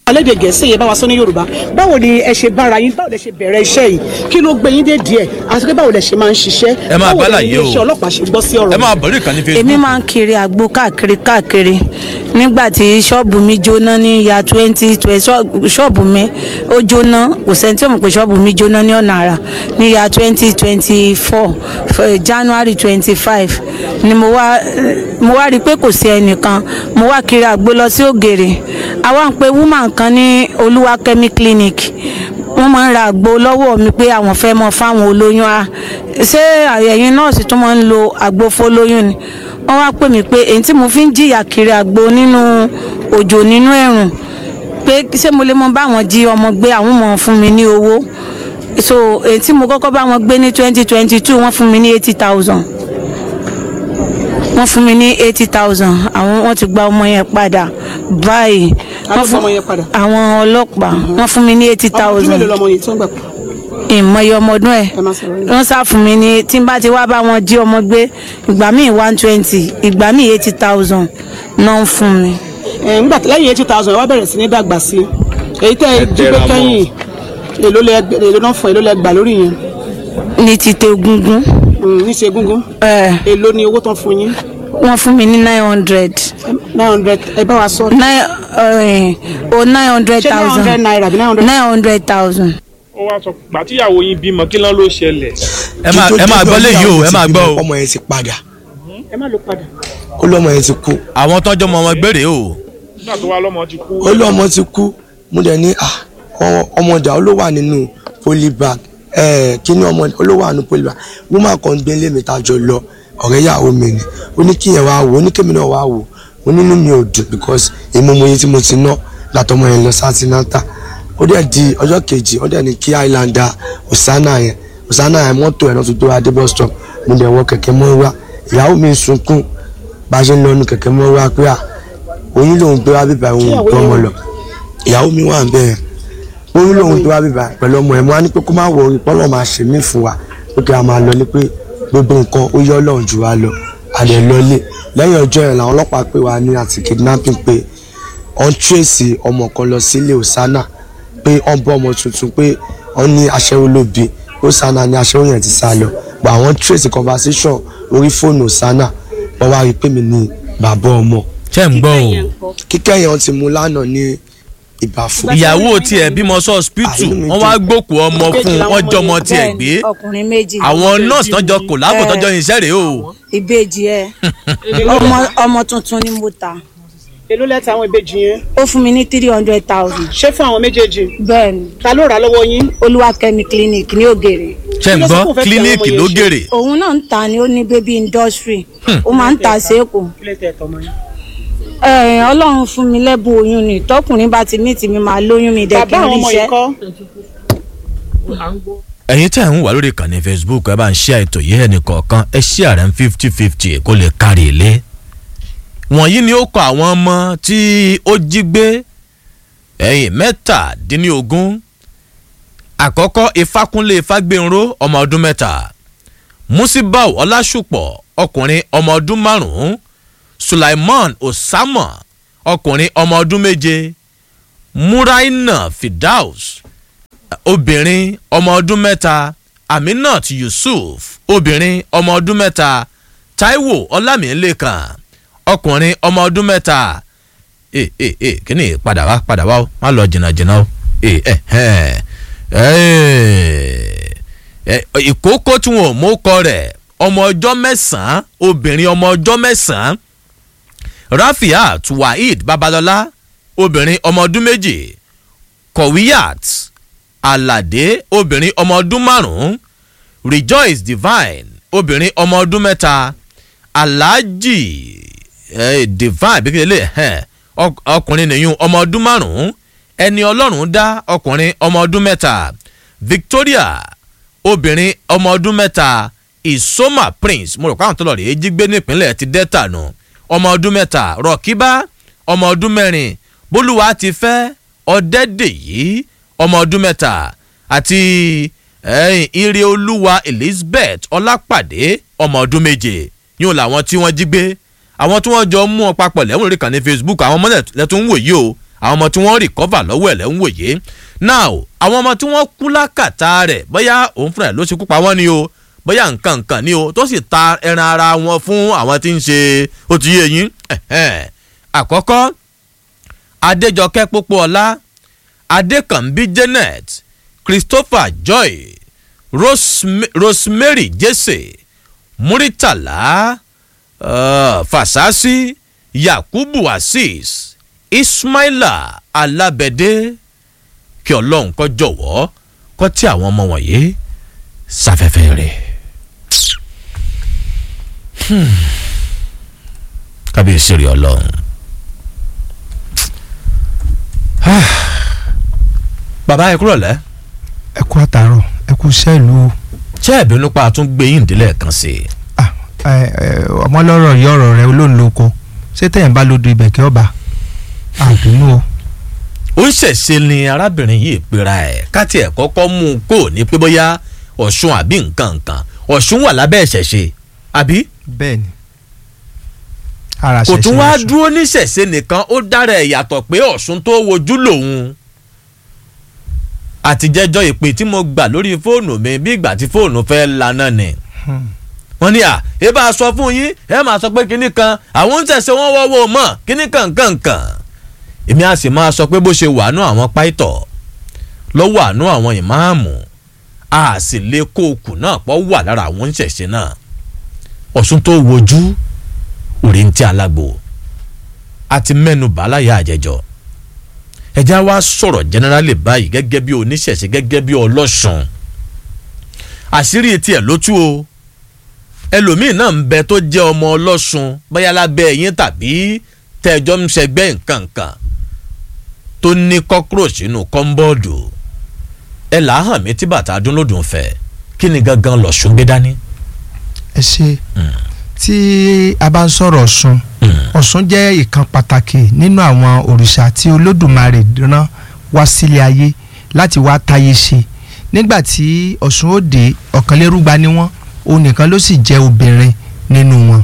alédè gẹ̀ẹ́sì yẹn bá wa sọ ní yorùbá báwo ni ẹ ṣe bára yín báwo lẹ ṣe bẹ̀rẹ̀ iṣẹ́ yìí kí ló gbé yín dé díẹ̀ àti pé báwo lẹ ṣe máa ń ṣiṣẹ́ Ẹ máa báwo gbálà ni yìí o. iléeṣẹ́ ọlọ́pàá ṣe gbọ́ sí ọ̀rọ̀ ẹ máa yìí? bọ̀ lórí ìkànnì èmi facebook máa ń kiri àgbo káàkiri káàkiri nígbà tí ṣọ́ọ̀bù mi jóná ní ya twenty ṣọ́ọ̀bù mi ó jóná kò sẹ́ni tí ó mọ̀ pé ṣọ́ọ̀bù mi jóná ní ọ̀nà àrà ní ya twenty twenty four january twenty five ni mo wá mo wá rí i pé kò sí ẹnìkan mo wá kiri àgbo lọ sí ògèrè àwa ń pe woman kan ní olúwakẹ́mi clinic wọ́n máa ń ra àgbo lọ́wọ́ mi pé àwọn fẹ́ mọ fáwọn olóyún a ṣé ẹ̀yin nọ́ọ̀sì tún máa ń lo àgbo fólóyún ni wọ́n wá pè mí pé èyí tí mo fi ń jìyà kiri àgbo nínú òjò nínú ẹ̀rùn pé ṣé mo lè mọ báwọn jí ọmọ gbé àwọn mọ̀ fún mi ní owó so èyí tí mo kọ́kọ́ bá wọn gbé ní twenty twenty two wọ́n fún mi ní eighty thousand wọ́n fún mi ní eighty thousand àwọn wọ́n ti gba ọmọ yẹn padà báyìí Ta ló gba ọmọ yẹn padà? àwọn ọlọ́pàá wọ́n fún mi ní eighty ọmọ ọdún thousand mélòó lọmọ yìí tó ń gbà pọ̀ ìmọye ọmọ ọdún ẹ ẹ má sọ̀rọ̀ yìí. wọ́n sá fún mi ní tí n bá ti wá bá wọn jí ọmọ gbé ìgbà míì one twenty ìgbà míì eighty thousand náà ń fún mi. ẹ nígbà tí lẹ́yìn eighty thousand ẹ wá bẹ̀rẹ̀ sí ní dàgbà sí èyí tẹ́ ẹ jí pé kẹ́yìn èló lẹ èló náà fún èló lẹ gbà lórí yẹn ní ti tẹ egungun Mm, ní ṣe gúngún ẹ èló ni owó tán fún yín wọ́n fún mi ní nine hundred nine hundred ẹ bá wa sọ nine o nine hundred ṣé nine hundred thousand naira àbí nine hundred nine hundred thousand. ó wá sọ gbà tíyàwó yín bímọ kí ló ló ṣẹlẹ̀. ẹ máa ẹ máa gbọ́ léyìí o ẹ máa gbọ́ o ọmọ yẹn ti padà ẹ má lọ padà. ó lọ́mọ yẹn ti kú àwọn tọ́jọ́ mọ ọmọ gbére o nígbà tó wá lọ́mọ ti kú. ó lọ́mọ ti kú mo dẹ̀ ní ah, ọ- ọmọ ọjà ó ló wà nínú polybag ẹ̀ kíní ọmọ ó ló wà nínú polybag woman kan gbé lé mi tájọ lọ ọ̀rẹ́ ìyàwó mi ni ó ní kíyẹn wá wò ó ní kémi náà wá wò ó nínú mi ò dùn because èmi mo yẹ tí mo ti ná látọmọ yẹn lọ sátínátà ó dẹ̀ di ọjọ́ kejì ó dẹ̀ ní kí islander osana yẹn osana yẹn mọ́tò ẹ̀ náà tó tó adé bus stop mo dẹ̀ wọ kẹ̀kẹ́ mọ́ wá ìyàwó mi sunkún bá a ṣe ń lọ nu kẹ̀kẹ́ mọ́ wá pé à oyún lòun gbé wá bíbá òun Kíyàwó gbọ́ ọmọ yẹn lọ ìyàwó mi wà ń bẹ́ẹ̀ oyún lòun gbé wá bíbá pẹ̀lú ọmọ ẹ̀ mo wá ní pé kó má wọ orí pọ́lọ́ máa ṣe mí fún wa pé kí a máa lọ ní pé gbogbo nǹkan ó yọ ọlọ́run jù wá lọ àdẹ̀ lọlé lẹ́yìn ọjọ́ yẹn làwọn ọlọ́pàá pè wá ní àti kidnapping pé wọ́n tírèsì ọmọ kan lọ sílé osana pé wọ́n bọ́ ọmọ tuntun pé wọ́n ní aṣẹ́wó ló bí osana ní aṣẹ́wó yẹn ti sá lọ but àwọn tírèsì conversation orí fóònù osana wọ́n wá rí pé mi ní bàbá ọmọ ṣe ń gbọ́ o kíkẹ́ yẹn ti mú lánàá ní ìbàfò ìyàwó tiẹ̀ bímọ sí hospital Àìní mi wọ́n wá gbókù ọmọ fún un wọ́n jọmọ tiẹ̀ gbé ọkùnrin méjì àwọn nọ́ọ̀sì tọ́jọ́ kò láàbò Eh. tọ́jọ́ iṣẹ́ rèé o ìbejì ẹ ọmọ ọmọ tuntun ni mo ta èló lẹ́tà àwọn ìbejì yẹn ó fún mi ní three hundred thousand ṣé fún àwọn méjèèjì bẹ́ẹ̀ ni ta ló rà á lọ́wọ́ yín olúwakẹ́mi clinic ní ògèrè ṣe ń Kí ló sọ gbọ́ fún òfẹ́ fi kílíníìkì àwọn ọmọ ló yẹn ṣe? gèrè òun náà ń ta ni ó ní baby industry ó máa ń ta séèkù kí lè tẹ̀ tọmọ yín. Ẹ, ọlọ́run fún mi lẹ́bùn oyún ni tọkùnrin bá ti mí tì mí máa lóyún mi dẹ̀ kí bàbá n àwọn ọmọ yìí ríṣẹ́ kọ́ ẹ̀yin tẹ́ ń wà lórí ìkànnì facebook ẹ bá ń ṣe ètò yìí ẹnì kọ̀ọ̀kan ẹ ṣí àrẹ ń fifty fifty kó lè kárí ilé. wọ̀nyí ni ó kọ àwọn ọmọ tí ó jí gbé ẹ̀yìn mẹ́tàdínlógún àkọ́kọ́ ifákúnlé ifágbénró ọmọ ọdún mẹ́ta musibau ọlásùpọ̀ ọkùnrin ọmọ ọdún márùn-ún sulaiman osama ọkùnrin ọmọ ọdún méje muraina fidaus obìnrin ọmọ ọdún mẹ́ta aminat yusuf obìnrin ọmọ ọdún mẹ́ta taiwo ọlámìlẹ́kan ọkùnrin ọmọ ọdún mẹ́ta ẹ ẹ ẹ kíni padà wá padà wá o má lọ jìnnà jìnnà o ẹ ẹ ẹ ẹ ìkókó tí wọn ò mú kọ rẹ̀ ọmọ ọjọ́ mẹ́sàn-án obìnrin ọmọ ọjọ́ mẹ́sàn-án rafiat waheed babalọla obìnrin ọmọ ọdún méjì kọ̀wíyàt aládé obìnrin ọmọ ọdún márùn-ún rejoice divine obìnrin ọmọ ọdún mẹ́ta alhaji eh, divine bí kílẹ̀ ẹ̀ ọkùnrin nìyún ọmọ ọdún márùn-ún ẹni ọlọ́run dá ọkùnrin ọmọ ọdún mẹ́ta victoria obìnrin ọmọ ọdún mẹ́ta isoma prince mo rò pé àwọn tó lọ rèé jí gbé nípínlẹ̀ ti delta nù ọmọ ọdún mẹ́ta rọ̀kíbá ọmọ ọdún mẹ́rin bólúwa ti fẹ́ ọ̀dẹ́dẹ̀yí ọmọ ọdún mẹ́ta àti ẹ̀yìn ire olúwa elizabeth ọlápàdé ọmọ ọdún méje yóò làwọn tí wọ́n jí gbé àwọn tí wọ́n jọ mú ọ papọ̀ lẹ́wọ̀n lórí kan ní facebook àwọn ọmọ lẹ́tún ń wò yìí o àwọn ọmọ tí wọ́n rìkọ́fà lọ́wọ́ ẹ̀ lẹ́ ń wòye now àwọn ọmọ tí wọ́n kú lákàtà rẹ̀ bóyá òun fúnra ẹ̀ ló ṣekú pa wọ́n ni o bóyá nǹkan nǹkan ni o tó sì ta ẹran ara wọn fún àwọn tí ń ṣe ó ti yé yín ẹ̀hẹ́n. àkọ́kọ́ adéjọkẹ́ pópóọlá adékànbí janet christopher joy Rosem- rosemary jesse muritala uh, fasasi yakubu azeez ismaila alabede kí ọlọ́run kó jọ̀wọ́ kó tí àwọn ọmọ wọ̀nyí sáfẹ́fẹ́ rẹ̀. Hmm. kábíyèsí rí ọlọ́run. bàbá ẹ kúrò lẹ́ ẹ kú àtàrọ ẹ kú iṣẹ́ ìlú o. ṣé ẹ̀bínú pa tún gbé yín ìdílé kan sí i. Ah, ẹ, ẹ, ọmọlọ́rọ̀ yìí ọ̀rọ̀ rẹ olóńloko ṣé tẹ̀yìn bá lóde ibẹ̀ kí ọba àbínú o. ó ń ṣẹ̀ṣe ni arábìnrin yìí pera ẹ̀ káti ẹ̀ kọ́kọ́ mú un kó ní pé bóyá ọ̀ṣun àbí nǹkan nǹkan ọ̀ṣun wà lábẹ́ ìṣẹ̀ṣe àbí bẹ́ẹ̀ ni ara kò tún ṣẹ̀ṣẹ̀ wá lọ́sùn. dúró ní ṣẹ̀ṣe nìkan ó dára ẹ̀ yàtọ̀ pé ọ̀ṣun tó wojú lòun àtijẹ́jọ́ ìpè tí mo gbà lórí fóònù mi bí ìgbà tí fóònù fẹ́ lana ni Hmm. wọ́n ní à ẹ bá a sọ fún yín ẹ máa sọ pé kinní kan àwọn ń tẹ̀sẹ̀ wọ́n wọ́wọ́ mọ̀ kinní kan kan kan èmi á sì máa sọ pé bó ṣe wàánú àwọn páìtọ̀ lọ́wọ́ àánú àwọn ìmáàmù a sì lè kó okùn náà pọ̀ wà lára àwọn ń ṣẹ̀ṣẹ̀ náà ọ̀ṣun tó wojú òrì ń tí alágbo àti mẹ́nu bàálàyà àjẹjọ ẹjẹ́ wa sọ̀rọ̀ generally báyìí gẹ́gẹ́ bí oníṣẹ̀ṣe gẹ́gẹ́ bí ọlọ́ṣun àṣírí tiẹ̀ ló tú o ẹlòmíín náà ń bẹ tó jẹ́ ọmọ ọlọ́ṣun bóyá lábẹ́ ẹ̀yìn tàbí tẹ́jọ́ ń ṣẹgbẹ́ nǹkan kan tó ní cockroach nínú kọ́ńbọ́ọ̀dù ẹ là á hàn mí tí bàtà dúnlódùn fẹ́ kí ni gangan lọ́ṣun gbé dání. ẹ ṣe tí a bá ń sọ̀rọ̀ ọ̀ṣun ọ̀ṣun jẹ́ ìkan pàtàkì nínú àwọn òrìṣà tí olódùmarè rán wá sílé ayé láti wá táyé ṣe nígbà tí ọ̀ṣun ó dé ọ̀kànlérúgba ni wọ́n òun nìkan ló sì jẹ́ obìnrin nínú wọn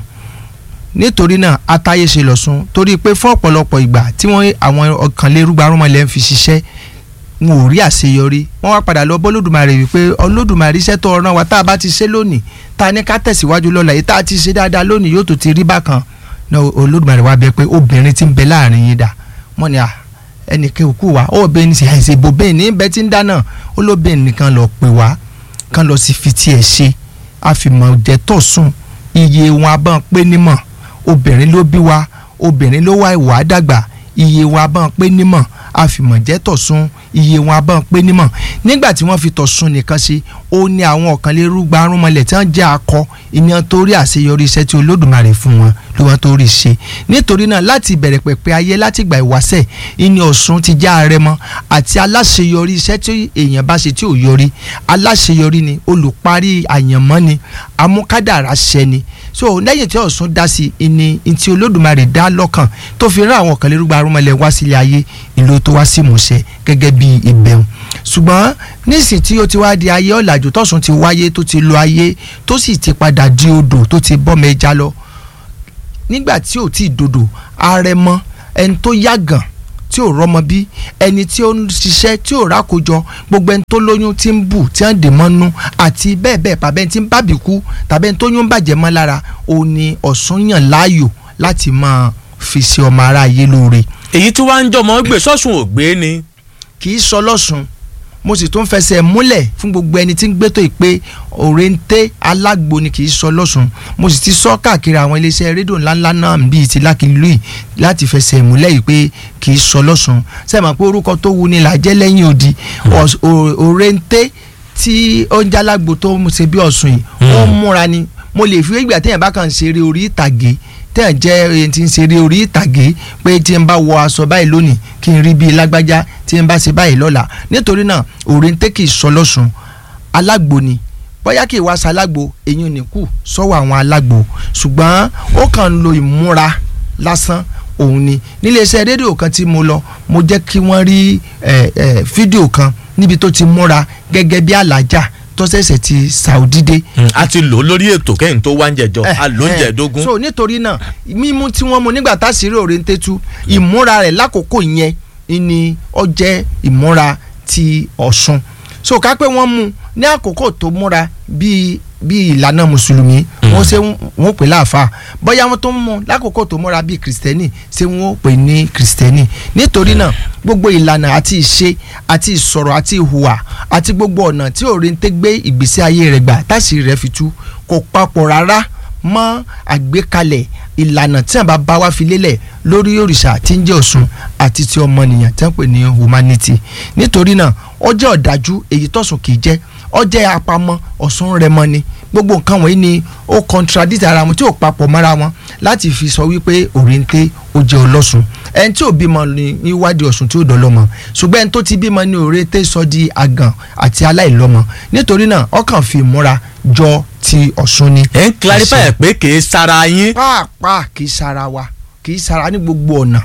nítorí náà atáyé ṣe lọ́ṣun torí pé fún ọ̀pọ̀lọpọ̀ ìgbà tí wọ́n àwọn ọ̀kànlérúgba rúmọlẹ̀ ń fi ṣiṣẹ́ wọn ò rí àṣeyọrí wọn wá padà lọ bọ́lódùmarè wípé olódùmarè iṣẹ́ tó rán wa tá a bá ti ṣe lónìí tá a ní ká tẹ̀síwájú lọ́la yìí tá a ti ṣe dáadáa lónìí yóò tó ti rí bákan náà olódùmarè wá bẹ pé obìnrin ti ń bẹ láàrin yín dà wọ́n ní à ẹnìkan òkú wa ó bẹ́ẹ̀ ní sè àìsè bò bẹ́ẹ̀ ní bẹ́ẹ̀ ti ń dáná ó ló bẹ́ẹ̀ nìkan lọ pè wá kán lọ sí fi tiẹ̀ ṣe àfìmọ̀ jẹ́ tọ̀sùn iye wọn abọ́n pé nímọ̀ obìnrin ló bí wa obìnrin ló wá ìwà dàgbà iye wọn abọ́n pé nímọ̀ àfìmọ̀ jẹ́ tọ̀sùn iye wọn abọ́n pé nímọ̀ nígbà tí wọ́n fi tọ̀sùn nìkan ṣe ó ní àwọn ọ̀kànlérúgba arúnmọlẹ̀ tí wọ́n jẹ́ akọ ìyẹn tó rí àṣeyọrí iṣẹ́ tí olódùmarè fún wọn ló wọ́n tó rí ṣe nítorí náà láti ìbẹ̀rẹ̀ pẹ̀pẹ̀ ayé láti ìgbà ìwáṣẹ̀ ìní ọ̀ṣun ti já arẹmọ àti aláṣeyọrí iṣẹ́ tí èèyàn bá ṣe tí ò yọrí aláṣeyọrí ni olùparí àyànmọ́ ni amúkádàrá ṣẹ ni so lẹ́yìn tí ọ̀ṣun dá sí ìní tí olódùmarè dá lọ́kàn tó fi rán àwọn ọ̀kànlérúgba arúnmọlẹ̀ wá sílé ayé ìlú tó wá sí ìmúṣẹ gẹ́gẹ́ bí ìbẹ̀rù ṣùgbọ́n nísìn tí ó ti wá di ayé ọ̀làjú tọ̀sùn ti wáyé tó ti lo ayé tó sì ti padà di odò tó ti bọ́mọ ẹja lọ nígbà tí ò tí ì dodò arẹmọ ẹni tó yàgàn tí ò rọmọ bí ẹni tí ó ń ṣiṣẹ́ tí ò rákòjọ gbogbo ẹni tó lóyún tí ń bù tí ń dè mọ́nú àti bẹ́ẹ̀ bẹ́ẹ̀ bàbá ẹni tí ń bábì kú tàbí ẹni tó yún bàjẹ́ mọ́ lára òun ni ọ̀sùn yàn láàyò láti máa fi ṣe ọmọ aráyé lóore èyí tí wàá ń jọmọ gbé sọ́sùn ògbé ni. kì í sọ lọ́sùn mo sì tún fẹsẹ̀ múlẹ̀ fún gbogbo ẹni tí ń gbétò ìpè òrèǹté alágbo ni kì í sọ lọ́sùn mo sì ti sọ káàkiri àwọn iléeṣẹ́ rédíò ńláńlá náà bíi ti lákìlú yìí láti fẹsẹ̀ múlẹ̀ yìí pé kì í sọ lọ́sùn sẹ́mi pé orúkọ tó wu ni làjẹ́ lẹ́yìn odi òrèǹté tí ó ń jálágbo tó ń ṣe bí ọ̀sùn yìí ó ń múra ni mo lè fi ìgbà téèyàn bá kàn ṣeré orí ìtàgé tẹ́ ẹ̀ jẹ́ ẹni tí ń ṣeré orí ìtàgé pé tí n bá wọ aṣọ báyìí lónìí kí n rí bíi lágbájá tí n bá ṣe báyìí lọ́la nítorí náà òrèǹté kì í sọ lọ́sùn alágbo ni bóyá kì í wá ṣalágbo èyí ò ní kù sọ́wọ́ àwọn alágbo ṣùgbọ́n ó kàn ń lo ìmúra lásán òun ni níléeṣẹ́ rédíò kan tí mo lọ mo jẹ́ kí wọ́n rí fídíò kan níbi tó ti múra gẹ́gẹ́ bí alájà tó ṣẹ̀ṣẹ̀ ti Saudi dé. a ti lò ó lórí ètò kẹ́yìn tó wá ń jẹjọ a lò ń jẹ̀dógún. so nítorí náà mímú tí wọ́n mú nígbà tá a sì rí òrèǹtẹ́tù ìmúra rẹ̀ lákòókò yẹn ni ó jẹ́ ìmúra ti Ọ̀ṣun so ká pé wọ́n mú ní àkókò tó múra bíi bíi ìlànà mùsùlùmí wọ́n ṣe wọ́n pè láàfà bóyá wọ́n tó ń mú lákòókò tó múra bíi kìrìsìtẹ́nì ṣé wọ́n pè ní kìrìsìtẹ́nì nítorí náà gbogbo ìlànà àti ìṣe àti ìsọ̀rọ̀ àti ìhùwà àti gbogbo ọ̀nà tí òrèǹtẹ́ gbé ìgbésí ayé rẹ̀ gbà táṣì rẹ̀ fi tú kò papọ̀ rárá mọ́ àgbékalẹ̀ ìlànà tí àbá bá wá fi lélẹ̀ lórí òrìṣà tí ń jẹ́ Ọ̀ṣun àti ti ọmọnìyàn tí wọ́n pè ní humanity nítorí náà ó jẹ́ ọ̀dájú èyí tọ̀sùn kì í jẹ́ ó jẹ́ apamọ́ Ọ̀ṣun rẹmọ ni gbogbo nǹkan wọ̀nyí ni ó contradict ara wọn tí ò papọ̀ mọ́ra wọn láti fi sọ wípé òrìǹté ó jẹ́ ọlọ́sùn ẹni tí ò bímọ ní níwádìí Ọ̀ṣun tí ò dọ́lọ́mọ ṣùgbọ́n ẹni tó ti bímọ ní òrèǹté sọ di àgàn àti aláìlọ́mọ nítorí náà ọkàn fi ìmúra jọ ti Ọ̀ṣun ni. ẹ ń clarify pé kì í sara yín. pàápàá kì í sara wa kì í sara ní gbogbo ọ̀nà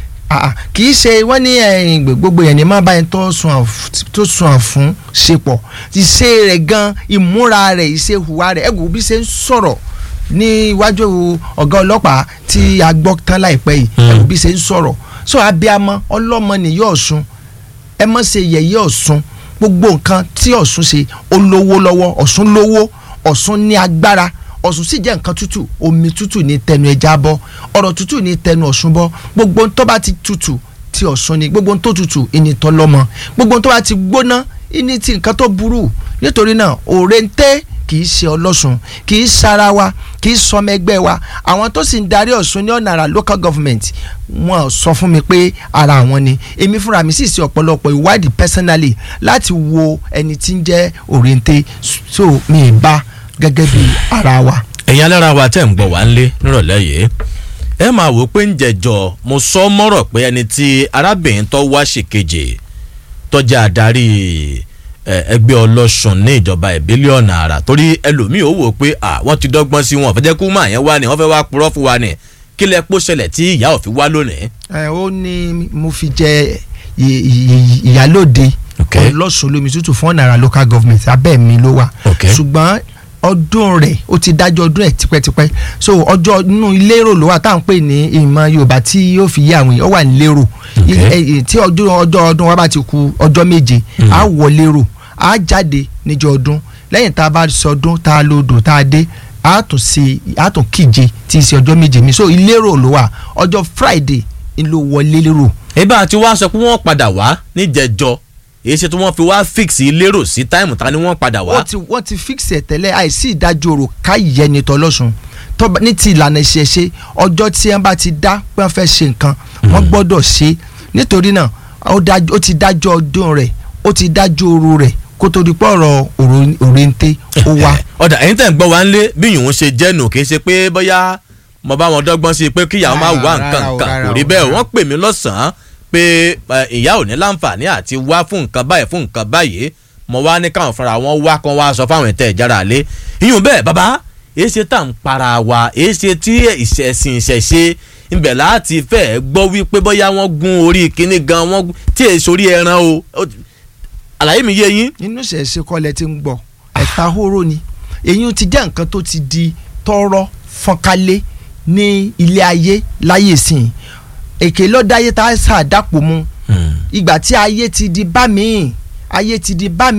kì í ṣe wọ́n ní ẹ̀yìn gbogbo yẹn ní má báyìí tó sùn àfún ṣe pọ̀ ìṣe rẹ̀ gan ìmúra rẹ̀ ìṣe hùwà rẹ̀ ẹ̀gùn bí ṣe ń sọ̀rọ̀ ní iwájú ọ̀gá ọlọ́pàá tí a gbọ́ tán láìpẹ́ yìí ẹ̀gùn bí ṣe ń sọ̀rọ̀ so abiyamọ ọlọ́mọ nìyí Ọ̀ṣun ẹ má ṣe yẹ̀yẹ́ Ọ̀ṣun gbogbo nǹkan tí Ọ̀ṣun ṣe ó lówó lọ́wọ́ Ọ̀ṣun lówó Ọ̀ṣun ní agbára Ọ̀ṣun sì jẹ́ nǹkan tútù omi tútù ní tẹnu ẹja bọ́ ọ̀rọ̀ tútù ní tẹnu Ọ̀ṣun bọ́ gbogbo tó bá ti tútù ti Ọ̀ṣun ni gbogbo tó tútù ìní tọ́ lọ́mọ gbogbo tó bá ti gbóná ìní ti nǹkan tó burú nítorí náà òrèǹté kì í ṣe ọlọ́sùn kì í sara wa kì í sọmọ ẹgbẹ́ wa àwọn tó sì ń darí Ọ̀ṣun ní ọ̀nà àrà local government wọn sọ fún mi pé ara àwọn ni èmi fúnra mi sì ṣe ọ̀pọ̀lọpọ̀ ìwádìí personally láti wo ẹni tí ń jẹ́ òrèǹté so mi ì bá gẹ́gẹ́ bí ara wa. ẹ̀yin alára wa tẹ̀ ń gbọ́ wá ńlé nírọ̀lẹ́ yìí ẹ máa wò pé ń jẹjọ mo sọ mọ́rọ̀ pé ẹni tí arábìnrin tó wá ṣèkejì tó jẹ́ adarí ẹgbẹ́ ọlọ́sùn ní ìjọba ìbílẹ̀ ọ̀nà àrà torí ẹlòmíì ó wò pé wọ́n ti dọ́gbọ́n sí wọn fẹ́jẹ́ kú máa yẹn wá ni wọ́n fẹ́ wá purọ́ fún wa ni kí lẹ pọ́ ṣẹlẹ̀ tí ìyá ò fi wá lónìí. ẹ ó ní mo fi jẹ ìyálòde ọlọ́sùn lómi tútù fún ọ̀nà àrà local government abẹ́ mi ló wà ṣùgbọ́n ọdún rẹ̀ ó ti dájọ́ ọdún ẹ̀ tipẹ́tipẹ́ so ọjọ́ inú lérò ló wà tá à ń pè ní ìmọ̀ yorùbá tí yóò fi yé àwọn èèyàn ó wà ní lérò tí ọjọ́ ọjọ́ ọdún wa bá ti ku ọjọ́ méje á wọ lérò á jáde níjọ́ ọdún lẹ́yìn tá a bá sọ ọdún tá a lòdò tá a dé á tún ṣe á tún kíje tí í ṣe ọjọ́ méje mi so ìlérò ló wà ọjọ́ friday ń ló wọlé lérò. ibà tí wàá sọ pé wọ́n padà wá níjẹ̀jọ́ èyí ṣe tí wọ́n fi wá fix lérò sí táìmù ta ni wọ́n padà wá. wọ́n ti wọ́n ti fix ẹ̀ tẹ́lẹ̀ àìsí ìdájọ́ ọ̀rọ̀ káyẹ̀ ní tọ́lọ́sùn ní ti ìlànà ìṣẹ̀ṣe ọjọ́ tí wọ́n bá ti dá pé wọ́n fẹ́ ṣe nǹkan wọ́n gbọ́dọ̀ ṣe nítorí náà ó ti dájọ́ ọdún rẹ̀ ó ti dájọ́ òru rẹ̀ kó tó di pọ̀rọ̀ òrèǹté ó wá. ọ̀dà ẹ̀yin tẹ̀ ń gbọ́ wá ń lé bí yòówù ṣe jẹ́ nù kì í ṣe pé bóyá mo bá wọn dọ́gbọ́n sí i pé kíyàwó máa wá nǹkan kan kò rí bẹ́ẹ̀ wọ́n pè mí lọ́sàn-án pé ìyá ò ní láǹfààní àti wá fún nǹkan báyìí fún nǹkan báyìí mo wá ní káwọn fúnra wọn wá kan wá sọ fáwọn ìtẹ̀ ìjára lé ìyún bẹ́ẹ̀ bàbá èyí ṣe tá à ń para wa èyí ṣe tí ìṣẹ̀sìn ìṣẹ̀ṣe ibẹ̀ láti fẹ́ gbọ́ wípé bóyá wọ́n gún orí kinní gan wọ́n tí èyí sórí ẹran o àlàyé mi yé yín. nínú ìṣẹ̀ṣe kọ́lẹ̀ tí ń gbọ́ ẹ̀ta hóró ni èyí ti jẹ́ nǹkan tó ti di tọrọ fọ́nkálé ní ilé ayé láyé sìn èké lọ́dáyé tá a ṣàdàpọ̀ mu ìgbà tí ayé ti di bá mi ayé ti di bá mi